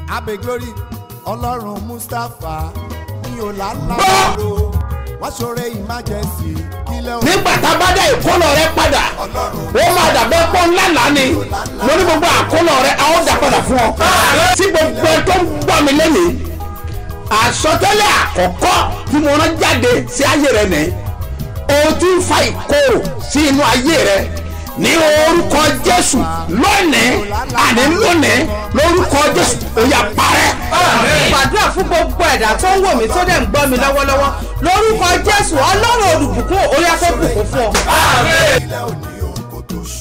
abe glory ọlọ́run mustapha ní ọ̀làlàbọ̀rọ̀ wọ́n ṣoore emergency kílẹ̀ òun nígbà tá a bá dá ìkólọ rẹ padà ó máa dàbẹ́ pọ́ ńlá lánì mo ní gbogbo àkólọ rẹ a ó dà padà fún ọ. tí gbogbo ẹ tó ń gbọ́ mi lẹ́nìí àsọtẹ́lẹ̀ àkọ́kọ́ tí mo rán jáde sí ayé rẹ nìyí o ti ń fa ìkorò sí inú ayé rẹ ní orúkọ jésù lónìí àní lónìí lórúkọ jésù ó yá parẹ́. gbàdúrà fún gbogbo ẹ̀dá tó ń wò mí tó dẹ̀ ń gbọ́ mi lọ́wọ́lọ́wọ́ lórúkọ jésù ọlọ́run olùbùkún orí afẹ́bùkún fún ọ. kílẹ̀ òní òun kò tó ṣù.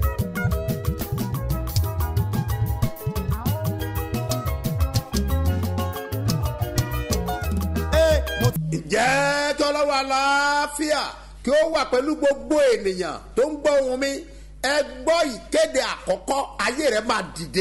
Ee, mo ǹjẹ́ kí ọlọ́run aláfíà kí ó wà pẹ̀lú gbogbo ènìyàn tó ń gbọ́ ohun mi ẹ gbọ́ ìkéde àkọ́kọ́ ayé rẹ̀ máa dìde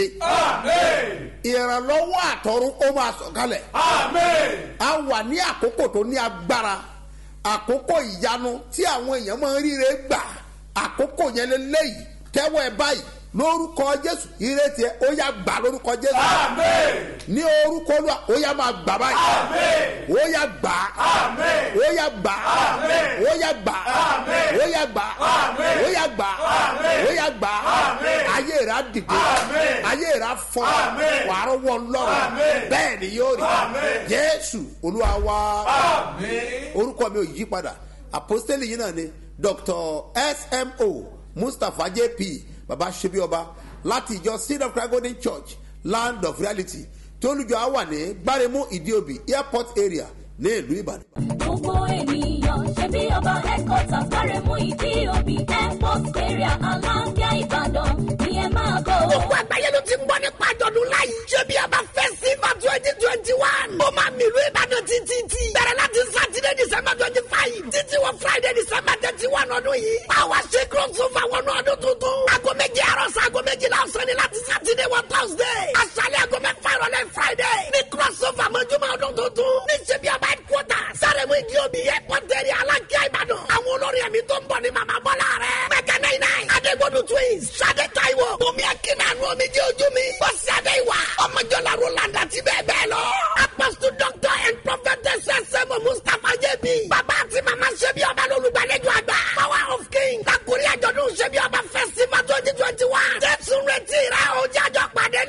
ìrànlọ́wọ́ àtọ̀run ó máa sọ̀kalẹ̀ a wà ní àkókò tó ní agbára àkókò ìyanu tí àwọn èèyàn máa ń ríre gbà àkókò yẹn lélẹ́yìí tẹ́wọ́ ẹ báyìí lórúkọ jésù ìrètí ẹ ó yá gbà lórúkọ jésù ní orúkọ olúwa ó yá máa gbà báyìí ó yá gbà ó yá gbà ó yá gbà ó yá gbà ó yá gbà ó yá gbà ayé rà dìde ayé rà fọ wàá rọwọ lọrọ bẹ́ẹ̀ ni yóò rí jésù olúwa wá orúkọ mi ò yí padà àpọ́stélì yìí náà ni dr smo mustapha jp baba sebi ọba láti ìjọ seed of christ golden church land of reality tí olùjọ á wà ní gbáremú ìdíòbí airport area ní ìlú ìbàdàn. gbogbo ènìyàn ṣe bí ọba headquarters gbáremú ìdí òbí airport area alábíà ìbàdàn ni ẹ máa bọ̀. gbogbo àgbáyé ló ti ń gbọ́ nípa àjọ̀dún láyé. ṣé bí a bá fẹ́ sí ma twenty twenty one. ó máa mìlú ìbàdàn títí tí. bẹ̀rẹ̀ láti sátidé december twenty five. títí wọ friday december thirty one ọdún yìí. àwa ṣe crossover wọnú ọdún tuntun. aago méje àárọ̀ sí aago méjìlá ọ̀sán ni láti sátidé wọ thursday. aṣálẹ̀ aago mẹ́fà ìrọ̀lẹ́ friday. ní crossover mọ́júmọ́ ọdún tuntun. ní ṣe bí a bá headquarters. sáré-mú ìdí omi airport area alákíá ìbàdàn. àwọn olórin ẹ̀mí tó ń bọ̀ ní màmá bọ́lá rẹ̀. mẹ́kẹ́ náírà nine. adégbodò twins. sade taiwo. bùnmi akínàánú omi jẹ́ ojú mi. bọ́sì adéwà. ọmọjọ́lá roland àti bẹ́ẹ̀ bẹ́ẹ̀ lọ. apostle doctor and prophetess sẹ́mu mustapha jẹ́bi. bàbá àti màmá ṣẹ́bi ọba lólùgbàlejò àgbà. power of king. lakuri àjọ̀dún ṣẹ́bi ọba festival twenty twenty one. jésù retí rẹ̀ o jájọ́ pàdé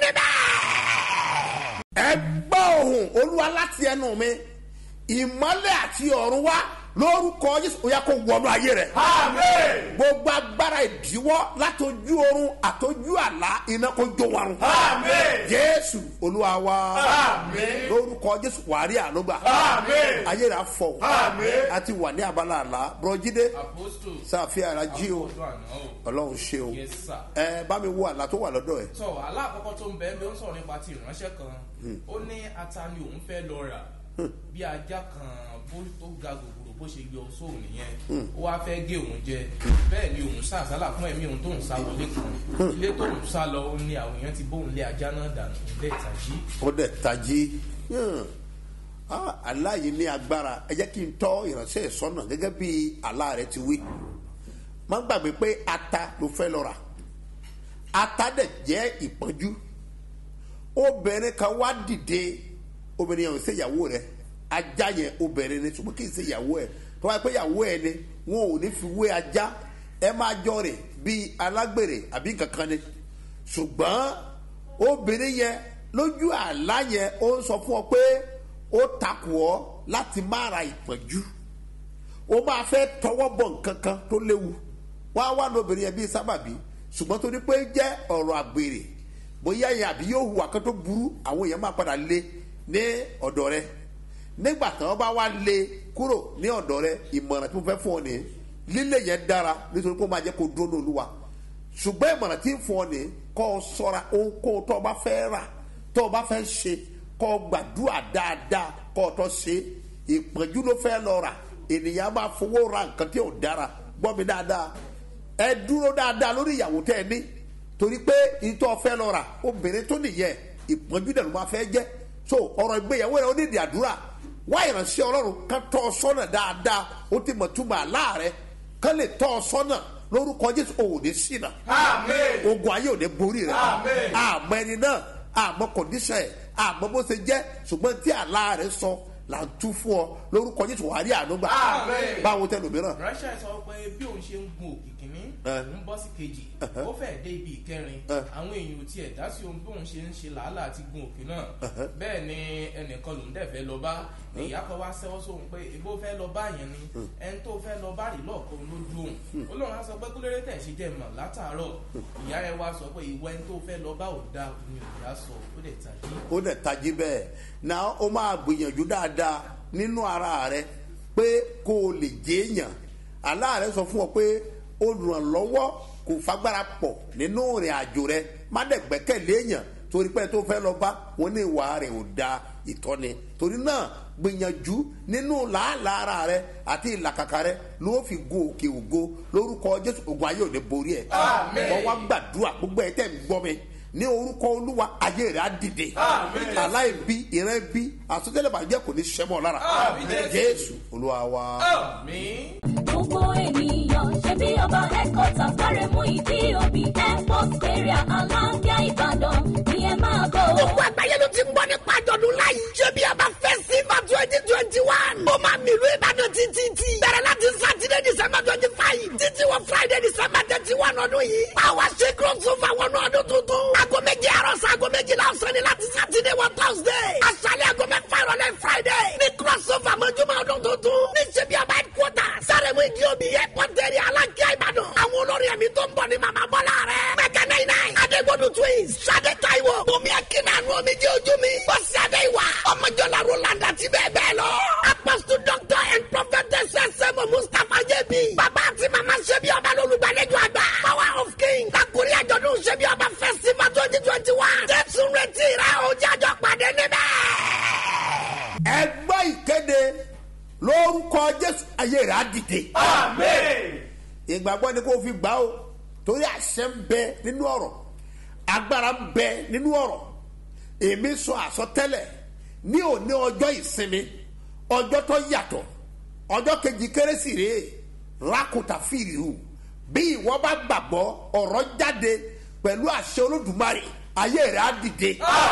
níbẹ̀. ẹ gbọ́ ohùn olúwa láti ẹnu mi ìmọ́lẹ̀ àti ọ̀run wá lórúkọ jésù ó yá kó wọnú ayé rẹ̀. gbogbo agbára ìdíwọ́ látọjú oorun àtọjú àlá iná kó jó wọn. jésù olúwa wa lórúkọ jésù wàá rí ànúgbà ayé rẹ̀ afọ àti wà ní abala àlá bùrọ̀jídé sàfihàn àrà jí o ọlọ́run ṣe o Yes, sir. ẹ bá mi wo àlá tó wà lọ́dọ̀ ẹ̀. tọ alákọ̀ọ́kọ́ tó ń bẹ́ẹ̀ bí ó ń sọ̀rọ̀ nípa ti ìránṣẹ́ kan ó ní ata ni òun fẹ́ lọ rà bí ajá kan bó tó ga gògòrò bó ṣe yọ sóun nìyẹn ó wáá fẹ́ gé òun jẹ bẹ́ẹ̀ ni òun sàsálà fún ẹ̀mí òun tóun sá wọlé kan ilé tóun sá lọ ó ní àwọn èèyàn ti bóun lé ajá náà dànù ilé ìtàjí ó dẹ̀ tají Hmm. Ah, àlá yìí ní agbára ẹ jẹ́ kí n tọ́ ìránṣẹ́ ìsọ́nà gẹ́gẹ́ bí àlá rẹ ti wí má gbàgbé pé ata ló fẹ́ lọ rà ata dẹ̀ jẹ́ ìpọ́njú obìnrin kan wá dìde obìnrin yẹn ò ṣe ìyàwó rẹ ajá yẹn obìnrin ni ṣùgbọ́n kì í ṣe ìyàwó ẹ tó wáyé pé ìyàwó ẹ ni wọn ò ní fi wé ajá ẹ máa jọ rè bíi alágbèrè àbí kankan ni ṣùgbọ́n obìnrin yẹn lójú àlá yẹn ó ń sọ fún ọ pé ó takò ọ láti má ra ìpọ́njú ó máa fẹ́ tọwọ́ bọ̀ nǹkan kan tó léwu wá wá lóbìnrin yẹn bíi sábàbí ṣùgbọ́n torí pé jẹ́ ọ̀rọ̀ àgbèrè bóyá yẹn àbí yóò hùwà kan tó burú àwọn èèyàn máa padà lé ní ọ̀dọ̀ rẹ nígbà tí wọ́n bá wá lé kúrò ní ọ̀dọ̀ rẹ ìmọ̀ràn tí mo fẹ́ fún ọ nìyẹn lílé yẹn dára nítorí pé ó máa jẹ́ kó dúró ní olúwa ṣùgbọ́n ìmọ̀ràn tí ń fún ọ ní kọ́ ọ sọ́ra ohunkóhun tó o bá fẹ́ rà tó o bá fẹ́ ṣe kọ́ ọ gbàdúrà dáadáa kọ́ ọ tó ṣe ìpọ́njú ló fẹ́ lọ rà ènìyàn máa fowó ra nǹkan tí ò dára gbọ́ mi dáadáa ẹ dúró dáadáa lórí ìyàwó tẹ́ ẹ ní torí pé ìtọ́ fẹ́ lọ rà obìnrin tó nìyẹn ìpọ́njú dẹ̀ ló máa fẹ́ jẹ́ so ọ̀rọ̀ ìgbéyàwó rẹ̀ ó ní ìdí àdúrà wá ìránṣẹ́ ọlọ́run ká tọ́ ọ sọ́nà dáadáa ó ti mọ̀ túmọ̀ àlá rẹ̀ ká lè tọ́ ọ sọ́nà lórúkọ jésù òun ní ṣìnà ogun ayé ò ní borí rẹ àmọ́ ẹni náà àmọ́ kọ̀díṣẹ̀ àmọ́ bó ṣe jẹ́ ṣùgbọ́n tí àlá rẹ̀ sọ là ń tú fún ọ lórúkọ jésù wàá rí àánú gbà Àmín. báwo tẹ lòmíràn ránṣẹ́ sọ pé bí òun ṣe ń gun òkè kìíní Eh. òun bọ́ sí kejì ó fẹ́ dé ibi ìkẹrin Eh. àwọn èèyàn ò tiẹ̀ dá sí ohun bí òun ṣe ń ṣe làálàá àti gun òkè náà bẹ́ẹ̀ ni ẹnìkan lòun dẹ̀ fẹ́ lọ bá ìyá kan wá sẹ́wọ́ sóhun pé ìbò fẹ́ lọ bá yẹn ni ẹni tó fẹ́ lọ bá rí lọ́ọ̀kan lójú òun olóhùn á sọ pé kúlérè tẹ̀ ṣe jẹ́ mọ̀ látàárọ̀ ìyá rẹ̀ wá sọ pé ìwọ ẹni tó fẹ́ lọ bá ò dá ni ìyá sọ ó dẹ̀ tàbí ó dẹ̀ tají bẹ́ẹ̀ náà ó máa gbìyànjú dáadáa nínú ara rẹ pé kó o lè jẹ́ èèyàn àlá rẹ sọ fún ọ pé olùrànlọ́wọ́ kò fagbára pọ̀ nínú ìrìn àjò rẹ má dẹ̀ gbẹ́kẹ̀lé èèyàn torí pé tó fẹ́ lọ bá wọn ní ìwà rẹ̀ ò da ìtọ́ni torí náà gbìyànjú nínú làálàá ara rẹ àti ìlàkàkà rẹ ló fi gun òkè ògo lórúkọ jésù ogun ayé ò ní borí ẹ Àmín. wọn wá gbàdúrà gbogbo ẹ tẹ̀ ń gbọ́ mi ní orúkọ olúwa ayé rẹ á dìde aláìbí ìrẹ́ bí àsọtẹ́lẹ̀ bàjẹ́ kò ní sẹ́mọ̀ lára jésù olúwa wa. mi. gbogbo ènìyàn ṣe bí ọba headquarters sáré mú ìdí òbí airport area aláǹgá ìbàdàn ni ẹ máa bọ̀. gbogbo àgbáyé ló ti ń gbọ́ nípa àjọ̀dún láyé. ṣé bí a bá fẹ́ sí ma twenty twenty one. ó máa mi ìlú ìbàdàn títí tí. bẹ̀rẹ̀ láti sátidé december twenty five. títí wọ friday december thirty one ọdún yìí. àwa ṣe crossover wọnú ọdún tuntun. aago méje àárọ̀ sí aago méjìlá ọ̀sán ni láti sátidé wọ thursday. aṣálẹ̀ aago mẹ́fà ìrọ̀lẹ́ friday. ní crossover mọ́júmọ́ ọdún tuntun. ní ṣe bí ọba headquarters. sáré mú ìdí òbí airport area aláǹgá ìbàdàn. àwọn olórí ẹ̀mí tó ń bọ̀ ní màmá bọ́lá rẹ̀. mẹ́kẹ́ náà náà adégbodò twins. sade taiwo. bùnmi akínàánú omi jẹ́ ojú mi. bọ́sì adéwà. ọmọjọ́lá roland àti bẹ́ẹ̀ bẹ́ẹ̀ lọ. apostle doctor and prophetess sẹ́mu mustapha jẹ́bi. bàbá àti màmá ṣẹ́bi ọba lólùgbàlejò àgbà. power of king. kakuri àjọ̀dún ṣẹ́bi ọba festival twenty twenty one. jésù retí rẹ̀ o jájọ́ pàdé níbẹ̀. ẹ gbọ́ ìkéde lórúkọ jésù ayé rẹ̀ á dìde. ìgbàgbọ́ ni kò fi gbà ó torí àṣẹ ń bẹ nínú ọ̀rọ̀ agbára ń bẹ nínú ọ̀rọ̀ èmi sọ àsọtẹ́lẹ̀ ní òní ọjọ́ ìsinmi ọjọ́ tó yàtọ̀ ọjọ́ kejì kérésì rèé rákòtà fìrìhù bí ìwọ bá gbàgbọ́ ọ̀rọ̀ jáde pẹ̀lú àṣẹ olódùmarè ayé rẹ̀ á dìde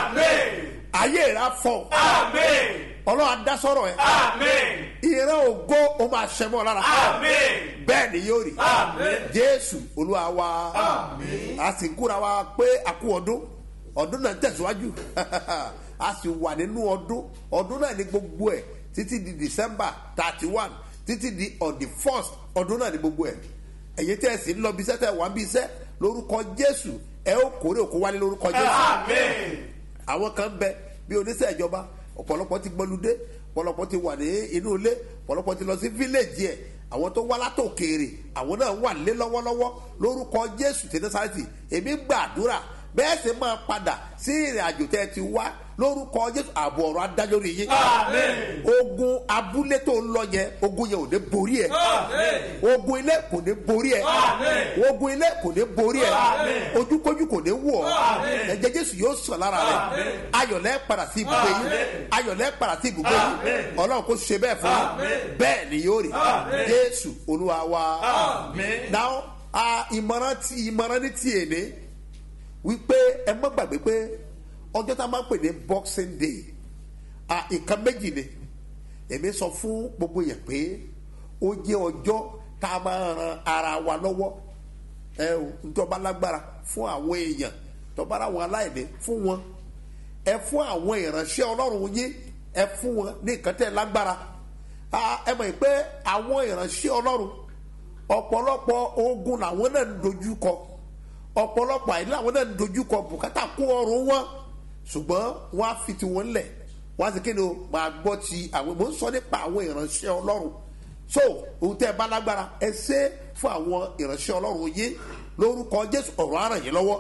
ayé rẹ̀ á fọ ọlọ́run á dá sọ́rọ̀ ẹ̀ ìran ògo ó máa ṣẹ mọ́ ọ lára bẹ́ẹ̀ ni yóò rí jésù olúwa wa a sì kúra wa pé a kú ọdún ọdún náà ń tẹ̀síwájú a sì wà nínú ọdún ọdún náà ní gbogbo ẹ̀ títí di december thirty one títí di on the first ọdún náà ní gbogbo ẹ̀ ẹ̀yin tẹ́ ẹ sì ń lọ bí iṣẹ́ tẹ́ ẹ wá bí iṣẹ́ lórúkọ jésù ẹ ó kórè òkú wálé lórúkọ jésù àwọn kan bẹ bí oníṣẹ́ ìjọba ọ̀pọ̀lọpọ̀ ti gbọ́ludé ọ̀pọ̀lọpọ̀ ti wà ní inú ilé ọ̀pọ̀lọpọ̀ ti lọ sí fíléèjì ẹ̀ àwọn tó wá látòkèèrè àwọn náà wà lé lọ́wọ́lọ́wọ́ lórúkọ jésù tí násàrẹ́tì èmi gbàdúrà bẹ́ẹ̀ sì máa padà sí ìrìn àjò tẹ́ ẹ ti wá lórúkọ jésù ààbò ọ̀rọ̀ adájọ́ rí yín ogun abúlé tó ń lọ yẹn ogun yẹn ò ní borí ẹ ogun ilé kò ní borí ẹ ogun ilé kò ní borí ẹ ojúkójú kò ní wọ ẹ̀jẹ̀ jésù yóò sàn lára rẹ ayọ̀lẹ́ padà sí ibùgbé yín ayọ̀lẹ́ padà sí ibùgbé yín ọlọ́run kò ṣe bẹ́ẹ̀ fún yín bẹ́ẹ̀ ni yóò rí jésù olúwa wa now a ìmọ̀ràn tí ìmọ̀ràn ní tiẹ̀ ní wípé ẹ má gbàgbé pé ọjọ́ tá a máa ń pè ní boxing day a nǹkan méjì ni èmi sọ fún gbogbo yẹn pé ó jẹ́ ọjọ́ tá a máa ran ara wa lọ́wọ́ ẹ o ntọ́ba lágbára fún àwọn èèyàn tọ́ba àwọn aláìní fún wọn ẹ fún àwọn ìránṣẹ́ ọlọ́run yín ẹ fún wọn ní nǹkan tẹ́ lágbára a ẹ mọ̀ pé àwọn ìránṣẹ́ ọlọ́run ọ̀pọ̀lọpọ̀ ogun làwọn náà ń dojú kọ ọ̀pọ̀lọpọ̀ àìní làwọn náà ń dojú kọ bùkátà kún ọrùn wọn ṣùgbọ́n wọ́n á fi tiwọn lẹ̀ wọ́n á sì kéde o máa gbọ́ ti àwọn mò ń sọ nípa àwọn ìránṣẹ́ ọlọ́run so ohun tẹ́ ẹ bá lágbára ẹ ṣe é fún àwọn ìránṣẹ́ ọlọ́run yín lórúkọ jésù ọ̀rọ̀ á ràn yín lọ́wọ́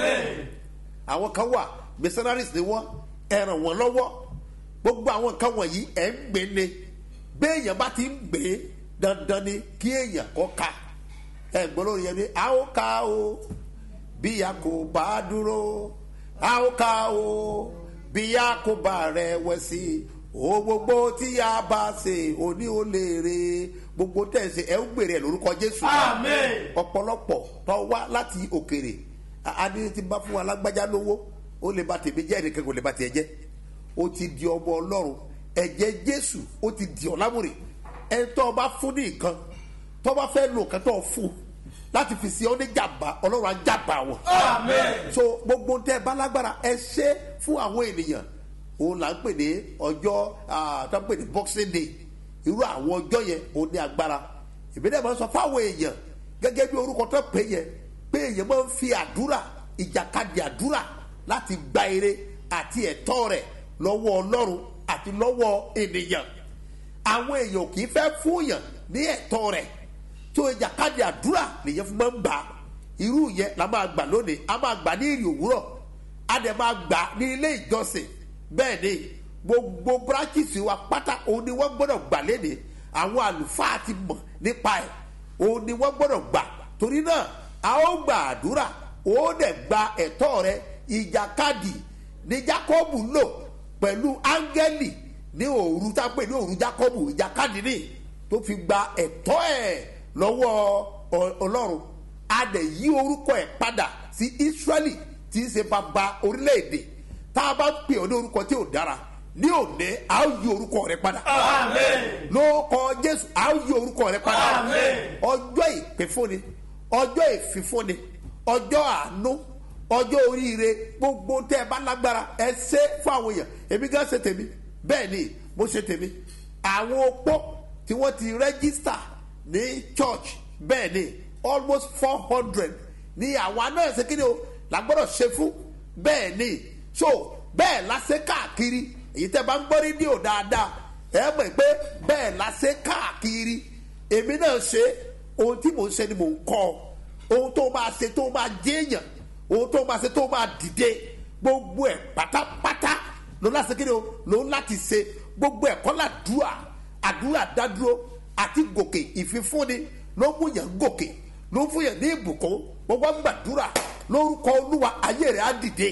àwọn kan wà missionaries ni wọ́n ẹ ràn wọ́n lọ́wọ́ gbogbo àwọn nǹkan wọ̀nyí ẹ̀ ń gbé ne béèyàn bá ti ń gbé dandan ni kí èèyàn kọ́ ka ẹ̀ gbọ́ lórí yẹn ni a ó ka o bí a kò bá dúró a ó ka o bí a kò bá rẹ̀ wẹ̀ sí o gbogbo tí a bá ṣe òní ó lè re gbogbo tẹ̀sí ẹ̀ ń gbèrè ẹ̀ lórúkọ jésù ọ̀pọ̀lọpọ̀ tó wá láti òkèrè adé ti bá fún wa lágbájá lówó ó lè ba tèmi jẹ́ ẹnìkan kò lè ba tiẹ̀ jẹ́ ó ti di ọmọ ọlọ́run ẹ̀jẹ̀ jésù ó ti di ọ̀làmùrè ẹni tó o bá fún ní nǹkan tó o bá fẹ́ lo nǹkan tó o fún láti fi sí ọ ní jàmbá ọlọ́run á jàmbá wọn. so gbogbo tẹ ẹ bá lágbára ẹ ṣe fún àwọn ènìyàn òun là ń pè ní ọjọ́ ah, tó ń pè ní boxing day irú àwọn ọjọ́ yẹn òun ní agbára ìbílẹ̀ máa ń sọ fáwọn èèyàn gẹ́gẹ́ bí orúkọ tó pè yẹn pé èèyàn máa ń fi àdúrà ìjàkadì àdúrà láti gba ire àti ẹ̀tọ́ rẹ̀ lọ́wọ́ ọlọ́run àti lọ́wọ́ ènìyàn àwọn èèyàn kì í fẹ́ fún yàn ní ẹ̀tọ́ rẹ̀ tó ìjàkadì àdúrà nìyẹn fún máa ń bà á irú yẹn la máa gbà lónìí a máa gbà ní ìrì òwúrọ̀ a dẹ̀ máa gbà ní ilé ìjọsìn bẹ́ẹ̀ ni gbogbo bírákìsì wa pátá òun ni wọ́n gbọ́dọ̀ gbà léde àwọn àlùfáà ti mọ̀ nípa ẹ̀ òun ni wọ́n gbọ́dọ̀ gbà torí náà a ó gba àdúrà ó dẹ̀ gba ẹ̀tọ́ rẹ ìjàkadì ní jákọ́bù lò pẹ̀lú áńgẹ́lì ní òru tá a pè ní òru jákọ́bù ìjàkadì ní tó fi gba ẹ̀tọ́ ẹ̀ lọ́wọ́ ọ- ọlọ́run a dẹ̀ yí orúkọ ẹ̀ padà sí israẹli tí í ṣe bàbá orílẹ̀-èdè tá a bá ń pè ọ́ ní orúkọ tí ò dára ní òní a ó yí orúkọ rẹ padà lórúkọ jésù a ó yí orúkọ rẹ padà ọjọ́ ìpínfúnni ọjọ́ ìfífúnni ọjọ́ àánú ọjọ́ oríire gbogbo tẹ́ ẹ bá lágbára ẹ ṣe fún àwọn èèyàn èmi gan ṣe tèmi bẹ́ẹ̀ ni mo ṣe tèmi àwọn opó tí wọ́n ti rẹ́gísítà ní church bẹ́ẹ̀ ni almost four hundred ní àwa náà ṣe kíni o la gbọ́dọ̀ ṣe fún bẹ́ẹ̀ ni so bẹ́ẹ̀ la ṣe káàkiri èyí tẹ́ bá ń gbọ́ rédíò dáadáa ẹ mọ̀ pé bẹ́ẹ̀ la ṣe káàkiri èmi náà ṣe ohun tí mò ń ṣe ni mò ń kọ́ ọ ohun tó máa ṣe tó máa jéèyàn ohun tó máa ṣe tó máa dìde gbogbo ẹ̀ pátápátá ló láti kéde o ló láti ṣe gbogbo ẹ̀ kọ́ làdúrà àdúrà dádúró àti gòkè ìfifúnni ló mú yàn gòkè ló fún yàn ní ìbùkún wọ́n wá gbàdúrà lórúkọ olúwa ayé rẹ̀ á dìde.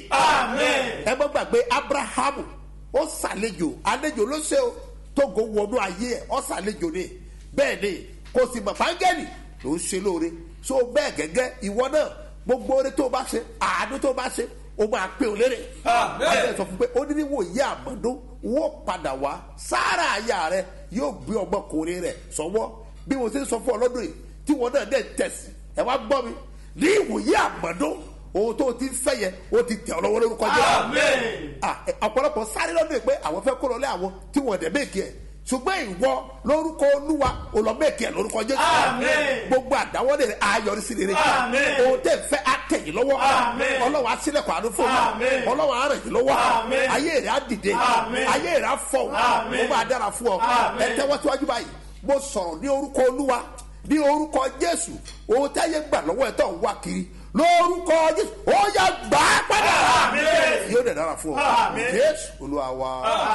ẹ má gbàgbé abrahamu ó ṣàlejò àlejò ló ṣe o tógo wọnú ayé ẹ ó ṣàlejò ni bẹ́ẹ̀ ni kò sì mọ̀ fáńgẹ́lì ló ń ṣe lóore so bẹ́ẹ̀ gẹ́gẹ́ ìwọ náà gbogbo oore tó o bá ṣe àánú tó o bá ṣe o máa pè ó lérè. abẹ́ sọ fún pé ó ní ní wòye àmọ́dún wọ́n padà wá sára àyà rẹ yóò gbé ọmọkùnrin rẹ sọwọ́ bí mo ṣe ń sọ fún ọ lọ́dún yìí tí wọn náà dẹ̀ tẹ̀sí ẹ wá gbọ́ mi ní ìwòye àmọ́dún ohun tó o ti ń fẹ́ yẹn o ti tẹ̀ ọ́ lọ́wọ́ lórúkọ jẹ́ Ah, eh, ọ̀pọ̀lọpọ̀ sáré lọ́dún yìí pé àwọn fẹ́ kó lọlé àwọn tí wọ́n dẹ̀ méèkì ẹ̀ ṣùgbọ́n ìwọ lórúkọ olúwa olọ́mẹ́kì ẹ̀ lórúkọ jésù gbogbo àdáwọ́lé rẹ̀ ayọ̀rí sí rere ohun tẹ̀ fẹ́ àtẹ̀yìn lọ́wọ́ ọlọ́wọ́ asílẹ̀kọ̀ àánú fún un ọlọ́wọ́ arẹ̀yìn lọ́wọ́ ayé rẹ̀ á dìde ayé rẹ̀ á fọ̀ ó máa dára fún ọ ẹ tẹ́wọ́ síwájú báyìí mo sọ̀rọ̀ ní orúkọ olúwa ní orúkọ jésù ohun táyé gbà lọ́wọ́ ẹ̀ tó ń wá kiri lórúkọ jésù ó yà gbà á padà yóò dẹ̀ dára fún ọ jésù olúwa wa.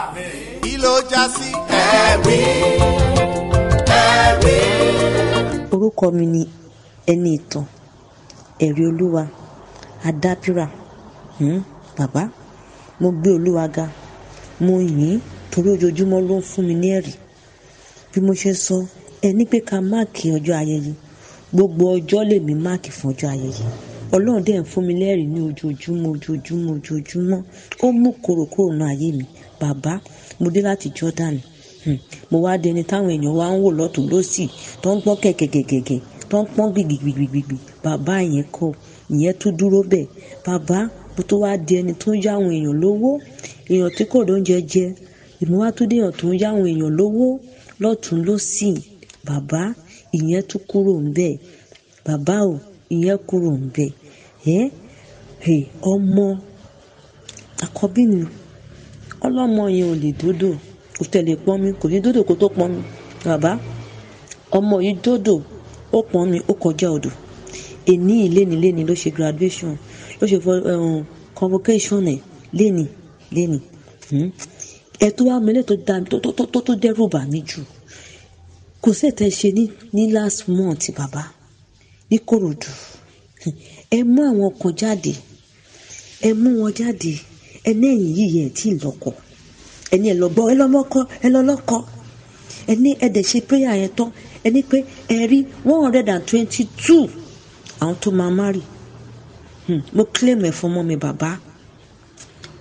kí ló já sí. orúkọ mi ni ẹni ìtàn ẹ̀rí olúwa adábírà hmm, bàbá mo gbé olúwa ga mo yìn ín torí ojoojúmọ́ ló ń fún mi ní ẹ̀rí bí mo ṣe sọ ẹ ní pé ká máàkì ọjọ́ ayẹyẹ gbogbo ọjọ́ lèmi máàkì fún ọjọ́ ayẹyẹ ọlọ́run dẹ̀ ń fún mi lẹ́rìí ní ojoojúmọ́ ojoojúmọ́ ojoojúmọ́ ó mú kòròkòrò náà ayé mi bàbá mo dé láti Jordan Hmm. mo wá dẹni táwọn èèyàn wá ń wò lọ́tún lọ́sì tó ń pọ́n kẹ̀kẹ̀kẹ̀kẹ̀ tó ń pọ́n gbìgbìgbìgbìgbì bàbá yẹn kọ ìyẹn tún dúró bẹ́ẹ̀ bàbá mo tó wá di ẹni tó ń yá àwọn èèyàn lówó èèyàn tí kò lóúnjẹ jẹ ìmọ̀ wá tó déèyàn tó ń yá àwọn èèyàn lówó lọ́tún lọ́sì bàbá ìyẹn tún kúrò ń bẹ́ẹ̀ bàbá o ìyẹn kúrò ń bẹ́ẹ̀ ẹ́ ẹ́ ọmọ àkọ́bí mi ọlọ́mọ yẹn ò lè dódò kò tẹ̀lé pọ́n mi kò ní dódò kó tó pọ́n mi bàbá ọmọ yìí dódò ó pọ́n mi ó kọjá odò èní ìléni léni ló ṣe graduation ló ṣe fọ um, convocation ẹ̀ léni léni hmm. ẹ tó wá mẹ́lẹ̀ tó dá tó tó tó tó dẹ́rù bà mí jù kò sẹ́tẹ̀ ṣe ní ní last month bàbá ní Kòròdú ẹ mú àwọn kan jáde ẹ mú wọn jáde ẹ ní ẹ̀yìn yìí yẹn tí ì lọ́kọ ẹ ní ẹ lọ gbọ́ ẹ lọ mọ́kọ ẹ lọ lọ́kọ ẹ ní ẹ dẹ̀ ṣe prayer yẹn tán ẹ ní pé ẹ rí one hundred and twenty two àwọn tó máa marry hmm. mo claim ẹ fún ọmọ mi bàbá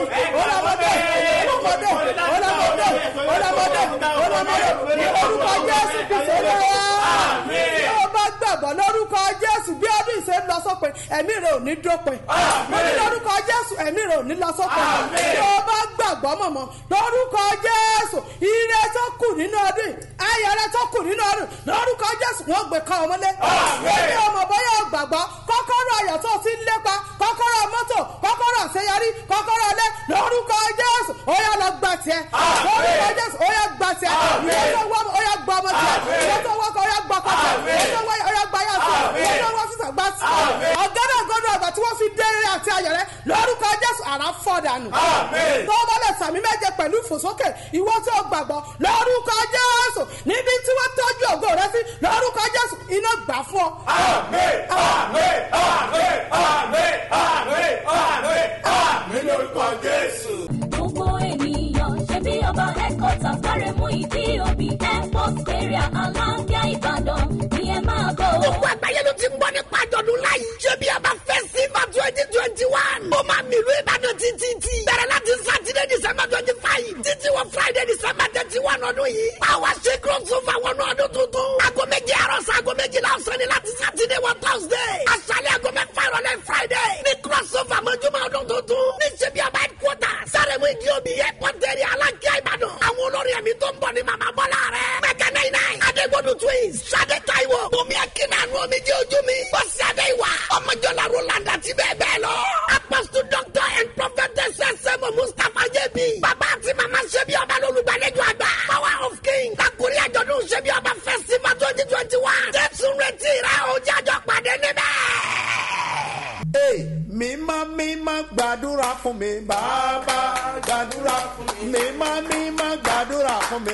ọlọmọdé ọlọmọdé ọlọmọdé ọlọmọdé ọlọmọdé ní orúkọ jésù kristu olúwa tí o bá gbàgbọ́ lórúkọ jésù bí ọdún ìṣe ń lọ sópin ẹ̀mí rẹ̀ ò ní dópin mo ní lórúkọ jésù ẹ̀mí rẹ̀ ò ní lọ sópin tí o bá gbàgbọ́ mọ̀mọ́ lórúkọ jésù ire tó kù nínú ọdún yìí ayẹyẹ tó kù nínú ọdún lórúkọ jésù wọn gbé ká ọmọlé èmi ọmọ bóyá o gbàgbọ́ kọ́kọ́rọ́ ayọ̀ tó ti ń lépa kọ́kọ́rọ́ mọ́tò kọ́kọ́rọ́ àṣeyọrí kọ́kọ́rọ́ ilé lórúkọ jésù ó yá lọ gbà tiẹ̀ lórúkọ jésù ó yá gbà tiẹ̀ ìwé tó wọ́ ó yá gbà ọmọ tiẹ̀ ìwé tó wọ́ kọ́ ó yá gbà kọ́ tiẹ̀ ìwé tó wọ́ ó yá gbà yà sí ìwé tó wọ́ sísà gbà sí ọ̀gádà gbọ́dọ̀ àgbà tí wọ́n fi dé eré àti ayọ̀ rẹ lórúkọ jésù àrà fọ́ dànù tó o bá lè sàmì méje pẹ̀lú ìfòsókè ìwọ tí o gbàgbọ́ lórúkọ jésù níbi tí wọ́n tọ́jú ògo rẹ sí lórúkọ jésù iná gbà fún ọ. gbogbo ènìyàn ṣe bí ọba headquarters gbáremú ìdí òbí airport area aláǹgá ìbàdàn ni ẹ máa bọ̀. gbogbo àgbáyé ló ti ń gbọ́ nípa àjọ̀dún láyé. ṣé bí a bá festival twenty twenty one. ó máa mi ìlú ìbàdàn títí tí. bẹ̀rẹ̀ láti sátidé december twenty five. títí wọ friday december thirty one ọdún yìí. àwa ṣe crossover wọnú ọdún tuntun. aago méje àárọ̀ sí aago méjìlá ọ̀sán ni láti sátidé wọ thursday. aṣálẹ̀ aago mẹ́fà ìrọ̀lẹ́ friday. ní crossover mọ́júmọ́ ọdún tuntun. ní ṣe bí a bá headquarters. sáré-mú ìdí omi airport area alákíá ìbàdàn. àwọn olórí ẹ̀mí tó ń bọ̀ ní màmá bọ́lá rẹ̀. mẹ́kẹ́ náírà adégbòdù twins. sade taiwo. bùnmi akínàánú omi jẹ́ ojú mi. bọ́sì adé ìwà. ọmọjọlá roland àti bẹ́ẹ̀ bẹ́ẹ̀ lọ. apostle doctor and prophetess sẹ́mu mustapha jẹ́bi. bàbá àti màmá ṣẹ́bi ọba lólùgbàlejò àgbà. power of king kakuri àjọ̀dún ṣẹ́bi ọba festival twenty twenty one. jésù retí rẹ o jájọ pàdé níbẹ̀. Ee, mímọ́ mímọ́ gbàdúrà fún mi bàbá gbàdúrà fún mi mímọ́ mímọ́ gbàdúrà fún mi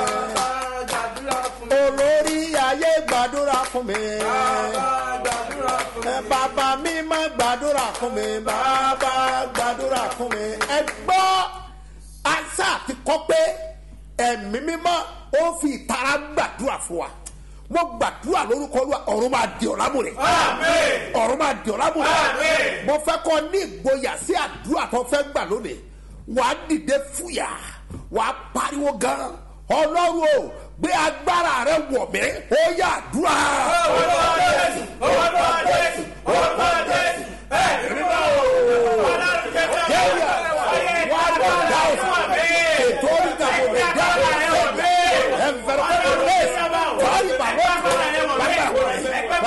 olórí ayé gbàdúrà fún mi Ẹ, bàbá mímọ́ gbàdúrà fún mi bàbá gbàdúrà fún mi ẹ gbọ́ àṣà ti kọ́ pé ẹ̀mí mímọ́ ó fi ìtara gbàdúrà fún wa mo gbàdúrà lórúkọ olúwa ọ̀run máa di ọ̀la múlẹ̀ ọ̀run máa di ọ̀la múlẹ̀ mo fẹ́ kọ́ ní ìgboyà sí àdúrà tó fẹ́ gbà lónìí wàá dìde fúyà wàá pariwo gan ọlọ́run o gbé agbára rẹ wọ̀ mí ó yà àdúrà. Jẹ́wìà, wà á lọ dá òsì. Ètò oríta mo lè dá òsì. Ẹ̀fẹ̀rẹ̀ kọ́ ló lé. Tọ́lì bàbá bàbá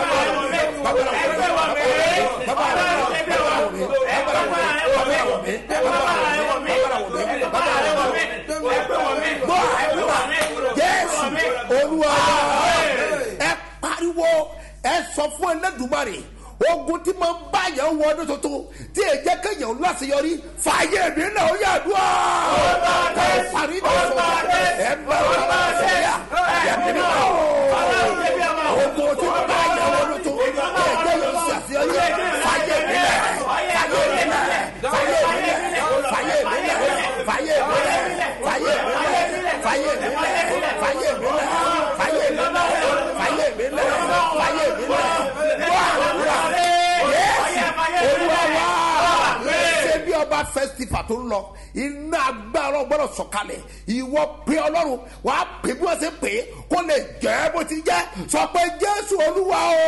Jésù olúwa ẹ pariwo ẹ sọ fún ẹlẹ́dùnmarè ogun tí mo bá yẹn wọ ọdún tuntun tí ẹ jẹ́ kéèyàn lọ́sẹ̀yọrí fàyè mi náà ó yà dùn ọ́ ká ẹ parí ní sọ ẹ bá wà lọ́sẹ̀yà ẹ mi ní ọ́ ogun tí mo bá yẹn wọ ọdún tuntun tí ẹ jẹ́ kéèyàn lọ́sẹ̀yọrí fàyè mi náà fàyè mi náà fàyè mi náà fàyè mi náà fàyè mi náà fàyè mi náà fàyè mi náà fàyè mi náà fàyè mi náà fàyè mi náà fàyè mi náà fàyè mi náà wà wúrà yéésì olúwa wá ṣé bí ọba festival tó ń lọ iná agbára gbọ́dọ̀ sọ̀kalẹ̀ ìwọ pé ọlọ́run wà á pè bí wọ́n ṣe pè é kó lè jẹ́ bó ti jẹ́ sọ pé jésù olúwa o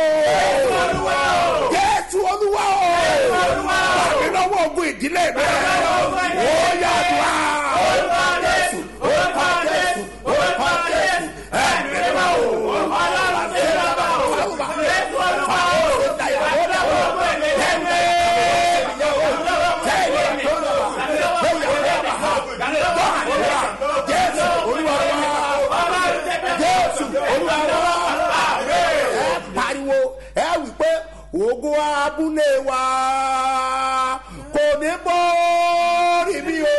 jésù olúwa o tàbí lọ́wọ́ ogun ìdílé mi ó yà dùn á jésù orúkọ jésù orúkọ jésù ẹ̀mí mímọ́ o ọlọ́run ṣe é bá o jésù olúwa o. Jésù olúwa wa Jésù olúwa wa ẹ pariwo ẹ wí pé ogun abúlé wa kò ní bọ́ọ̀rì mi o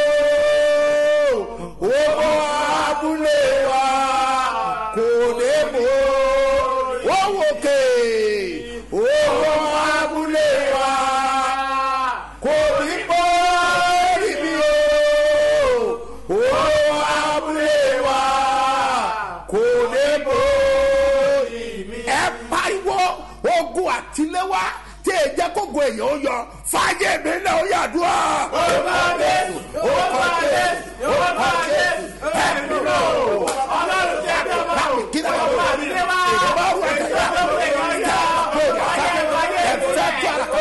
ogun abúlé wa kò ní bọ́ọ̀rì wọ́n wò ké ogun abúlé wa kò ní bọ́ọ̀rì mi o ogun abúlé wa kò ní bọ́ọ̀rì mi. ẹ pariwo ogun àtiléwá tí ẹ jẹ́ kógo èèyàn ó yọ fàájì mi náà ó yàdúrà. orúkọ jésù orúkọ jésù orúkọ jésù ẹ̀mí náà ọlọ́run jẹ́ bí ọmọ báwo kí ni wọ́n wá ìjọba wù ẹ̀jẹ̀ yá ìjà kó o yà sáré ẹ̀fẹ́ tí a kọ́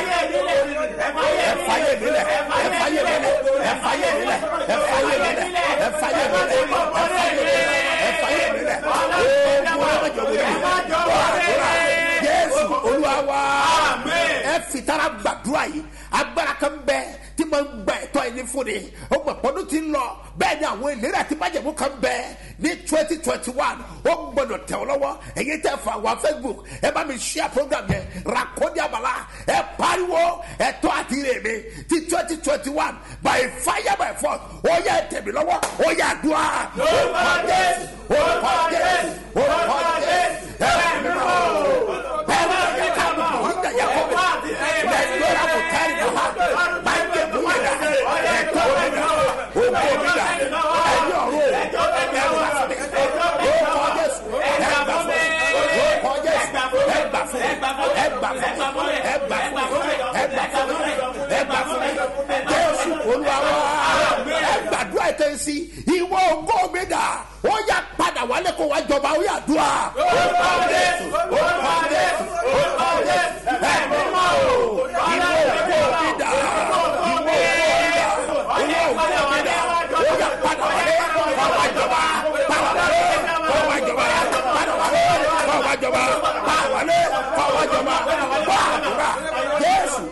ẹ̀fáyé mi lẹ̀ ẹ̀fáyé mi lẹ̀ ẹ̀fáyé mi lẹ̀ ẹ̀fáyé mi lẹ̀ ẹ̀fáyé mi lẹ̀ ẹ̀fáyé mi lẹ̀ ooo ọlọ́jọ́ wọlé jésù olúwa wa ẹ fìtara gbàdúrà yìí agbára kan bẹ tí mo ń gba ẹ̀tọ́ yìí ní fún ni ó gbà pọ́dún ti ń lọ bẹ́ẹ̀ ni àwọn ìlérí àti májèmú kan bẹ ní twenty twenty one ó gbọdọ̀ tẹ̀ ọ́ lọ́wọ́ èyí tẹ́ fà wá facebook ẹ bá mi share program yẹn rakodi abala ẹ pariwo ẹ̀tọ́ àti ire mi ti twenty twenty one by fire by force ó yẹ tẹ̀mí lọ́wọ́ ó yẹ àdúrà orúkọ jésù orúkọ jésù orúkọ jésù ẹ bá mi mọ́ ẹ bá mi ká mọ́ ìjà yẹ kó mi lẹ́yìn kò kárí kò ha máa ń jẹ bùn yẹn dà ẹ̀tọ́ mi dà òkú mi dà ẹ̀yìn ọ̀rọ̀ ẹ̀ gbà fún mi orúkọ jésù ẹ̀ gbà fún mi orúkọ jésù ẹ̀ gbà fún mi ẹ̀ gbà fún mi ẹ̀ gbà fún mi ẹ̀ gbà fún mi ẹ̀ gbà fún mi ẹ̀ gbà fún mi jésù olúwa wa ẹ̀ gbàdúrà ẹ̀ tẹ́ sí ìwọ ògo mi dà ó yà padà wálé kó wá jọba ó yà dùn à. orúkọ jésù orúkọ jésù orúkọ jésù ẹ̀ mímọ́ o ìwọ ògo mi dà ìwọ ògo mi dà ìwọ ògo mi dà ó yà padà wálé kó wá jọba padà wálé kó wá jọba padà wálé kó wá jọba padà wálé kó wá jọba wá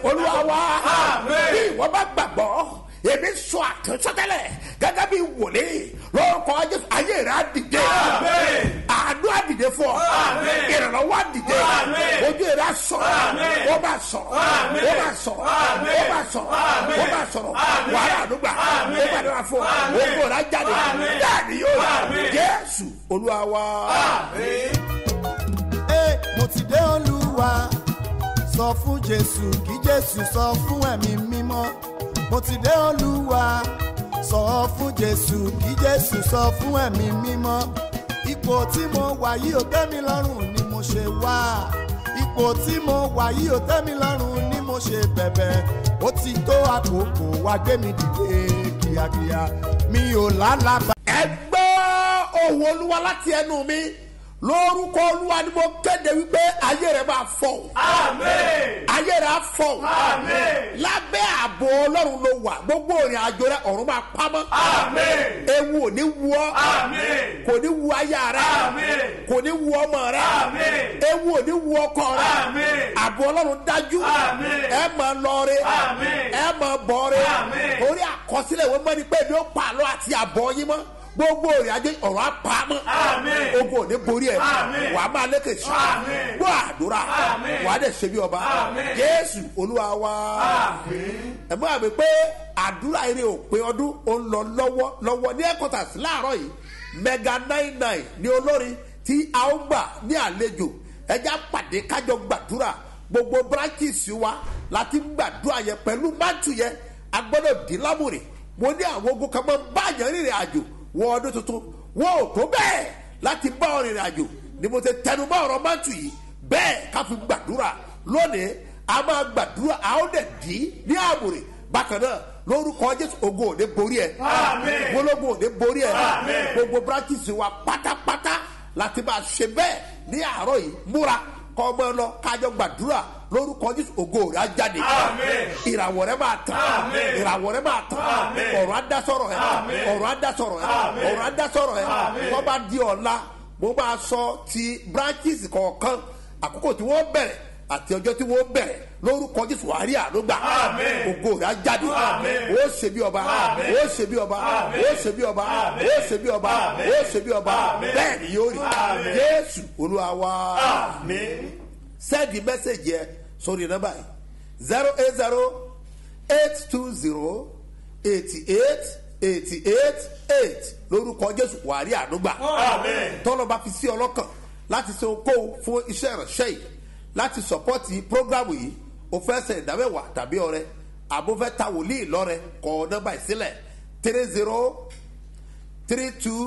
olúwa wa bí ìwọ bá gbàgbọ́ èmi sọ àtúnṣọtẹlẹ gẹ́gẹ́ bí wòlíì lórúkọ jésù ayé rẹ á dìde àánú á dìde fún ọ ìrànlọ́wọ́ á dìde ojú rẹ á sọ̀rọ̀ ó bá sọ̀rọ̀ ó bá sọ̀rọ̀ ó bá sọ̀rọ̀ ó bá sọ̀rọ̀ wàhálà àdúgbà ó bá dára fún ọ ògbó rẹ á jáde bẹ́ẹ̀ ni yóò jésù olúwa wa. Ẹ, mo ti dé olúwa sọ fún jésù kí jésù sọ fún ẹ̀mí mímọ́ mo ti dé olúwa sọ fún jésù kí jésù sọ fún ẹ̀mí mímọ́ ipò tí mo wà yìí ò tẹ́ mi lọ́rùn ni mo ṣe wá ipò tí mo wà yìí ò tẹ́ mi lọ́rùn ni mo ṣe bẹ̀bẹ̀ ó ti tó àkókò wá gbé mi dìde kíákíá mi ò lálàbà. ẹ gbọ́ ohun olúwa láti ẹnu mi lórúkọ olúwa ni mo kéde wípé ayé rẹ máa fọ ayé rẹ á fọ lábẹ́ ààbò ọlọ́run ló wà gbogbo òrìn àjò rẹ ọ̀run máa pamọ́ ewu ò ní wu ọ́ kò ní wu aya rẹ kò ní wu ọmọ rẹ ewu ò ní wu ọkọ rẹ ààbò ọlọ́run dájú ẹ máa lọre ẹ máa bọ̀re orí àkọsílẹ̀ ìwé mọ́ni pé mi ó pa àlọ́ àti àbọ̀ yín mọ́ gbogbo òrìn àjò ọ̀rọ̀ apamọ́ ogun ò ní borí ẹ̀ wàá máa lékè sí gbọ́ àdúrà wàá dẹ̀ ṣe bí ọba jésù olúwa wa ẹ mọ́ àmì pé àdúrà eré òpin ọdún ó ń lọ lọ́wọ́ lọ́wọ́ ní ẹ̀kọ́tàsí láàárọ̀ yìí mega nine nine ní olórin tí a ó gbà ní àlejò ẹja pàdé kájọ gbàdúrà gbogbo branches wa láti gbàdúrà yẹn pẹ̀lú mátù yẹn agbọ́dọ̀ dín lámùrè mo ní àwọn ogun kan máa ń bá àyàn rìnrìn àjò wọ ọdún tuntun wọn ò tó bẹ́ẹ̀ láti bá ọ rìnrìn àjò ni mo ti tẹnu mọ́ ọ̀rọ̀ mátù yìí bẹ́ẹ̀ ká fi gbàdúrà lónìí a máa gbàdúrà a ó dẹ̀ dín ní àmùrè bákan náà lórúkọ jésù ogun òde borí ẹ gbólógun òde borí ẹ gbogbo branches wa pátápátá láti máa ṣe bẹ́ẹ̀ ní àárọ̀ yìí múra kọ́ ọmọ ẹ lọ kájọ gbàdúrà lórúkọ jésù ògo rẹ á jáde ìràwọ̀ rẹ máa tàn ìràwọ̀ rẹ máa tàn ọ̀rọ̀ á dá sọ̀rọ̀ ẹ ọ̀rọ̀ á dá sọ̀rọ̀ ẹ ọ̀rọ̀ á dá sọ̀rọ̀ ẹ tó bá di ọ̀la mo máa sọ ti branches kọ̀ọ̀kan àkókò tí wọ́n bẹ̀rẹ̀ àti ọjọ́ tí wọ́n bẹ̀rẹ̀ lórúkọ jésù àárí àlógbà ògo rẹ á jáde ó ṣe bí ọba ó ṣe bí ọba ó ṣe bí ọba ó ṣe bí ọba ó ṣe bí ọba bẹ́ẹ̀ ni yóò rí jésù olúwa wa sẹ́ẹ̀dì mẹ́sẹ̀gì ẹ sórí nọ́mbà yìí zero eight zero eight two zero eighty eight eighty eight eight lórúkọ jésù wàrí ànúgbà tọ́lọ́ba fi sí ọlọ́kàn láti ṣe okòwò fún iṣẹ́ ìránṣẹ́ yìí láti sọpọ́tì prógrámù yìí o fẹ́ sẹ̀ ìdámẹ́wàá tàbí ọrẹ àbúfẹ́ ta wòlíì lọ́rẹ kọ nọ́mbà ìsílẹ̀ three zero three two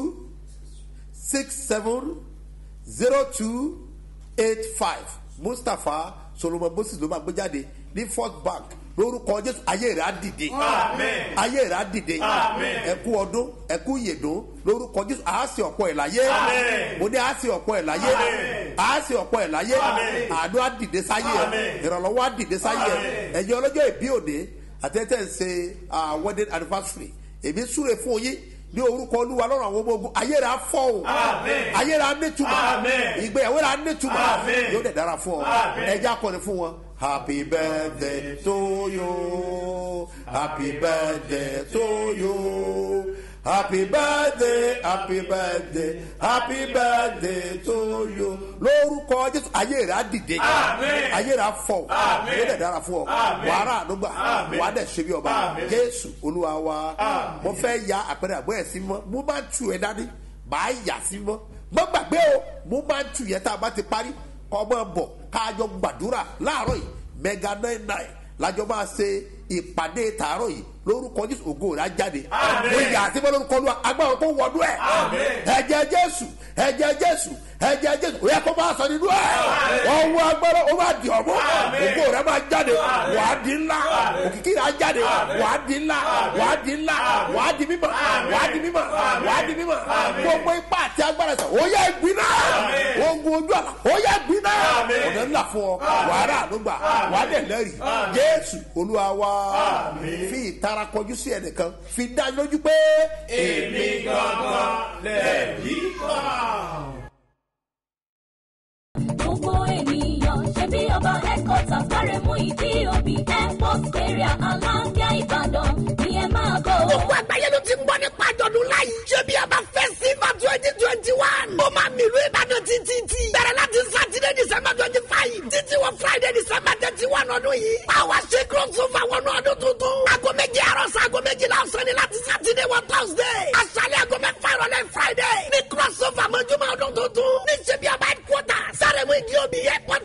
six seven zero two eight five mustapha solomon moses ló máa gbé jáde ní first bank lórúkọ jésù ayé rẹ á dìde ayé rẹ á dìde ẹkú ọdún ẹkú yèdún lórúkọ jésù àá sì ọ̀pọ̀ ẹ̀ láyé mo ní àá sì ọ̀pọ̀ ẹ̀ láyé àá sì ọ̀pọ̀ ẹ̀ láyé àánú á dìde sáyé ẹ̀ ìrànlọ́wọ́ á dìde sáyé ẹ̀ ẹ̀yin ọlọ́jọ́ ìbí òde àtẹ́tẹ́ ń ṣe wedding anniversary èmi súre fún yín ní orúkọ olúwa lọ́rùn àwọn ọmọ ogun ayé rẹ̀ á fọ́ o ayé rẹ̀ á nítumọ̀ ìgbéyàwó rẹ̀ á nítumọ̀ yóò dẹ̀ dára fún ọ ẹjẹ́ akọni fún wọn. happy birthday to you happy birthday to you happy birthday happy birthday happy birthday to you lórúkọ jésù ayé rẹ̀ á dìde ayé rẹ̀ á fọ́ o yóò dẹ̀ dára fún ọ wàhálà àdúgbà wàá dẹ̀ ṣe bí ọba jésù olúwa wa mo fẹ́ ya àpẹẹrẹ àgbọ̀ ẹ̀ sí mọ́ mo máa ń tu ẹ̀ dání màá yà sí mọ́ mo gbàgbé o mo máa ń tu yẹn tá a bá ti parí kọ́ ọmọ bọ̀ káàjọ gbàdúrà láàárọ̀ yìí mega nine nine lájọ máa ṣe ìpàdé tààrọ̀ yìí lórúkọ jésù ògo rẹ̀ á jáde mo yà á sí mọ́ lórúkọ olúwa agbára kó wọnú ẹ̀ ẹ̀jẹ̀ jésù ẹ̀jẹ̀ jésù ẹ̀jẹ̀ jésù ó yẹ kó máa sọ nínú ẹ̀ ọwọ́ agbára ó máa di ọ̀mọ́ ògo rẹ̀ máa jáde wà á di ńlá òkìkí rẹ̀ á jáde wà á di ńlá wà á di ńlá wà á di mímọ̀ wà á di mímọ̀ wà á di mímọ̀ gbogbo ipá àti agbára sọ ó yẹ gbiná ogun ojú àlà ó yẹ gbiná ọ̀nà ńlá fún ọ wà á rà ànúgbà wà á dẹ̀ lẹ́rìí jésù olúwa wa fi ìtara kọjú sí ẹnìkan fi dá lójú pé èmi gangan lẹ́ẹ̀rí kan gbogbo ènìyàn ṣe bí ọba headquarters kárẹ̀ mú ìdí òbí airport wọ friday december thirty one ọdún yìí. báwa ṣe crossover wọnú ọdún tuntun. aago méjì àárọ̀ sí aago méjìlá ọ̀sán ni láti sátidé wọ thursday. aṣálẹ̀ aago mẹ́fà ìrọ̀lẹ́ friday. ní crossover mọ́júmọ́ ọdún tuntun. ní ṣebí ọba headquarters. sáré mu ìdí omi airport